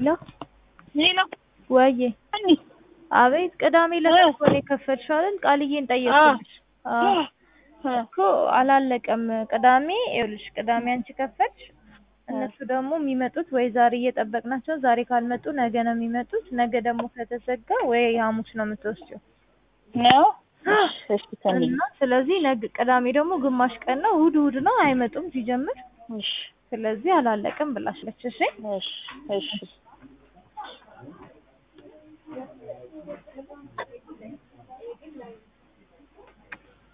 ሄሎ ሄሎ ወዬ እኒ አቤት ቅዳሜ ዕለት እኮ ነው የከፈልሽው አይደል ቃልዬን ጠየኩልሽ አዎ እኮ አላለቀም ቅዳሜ ይኸውልሽ ቅዳሜ አንቺ ከፈልሽ እነሱ ደግሞ የሚመጡት ወይ ዛሬ እየጠበቅናቸው ዛሬ ካልመጡ ነገ ነው የሚመጡት ነገ ደግሞ ከተዘጋ ወይ ሐሙስ ነው የምትወስጂው ነው እሺ ሰኒ እና ስለዚህ ነገ ቅዳሜ ደግሞ ግማሽ ቀን ነው እሑድ እሑድ ነው አይመጡም ሲጀምር እሺ ስለዚህ አላለቀም ብላሻለች እሺ እሺ እሺ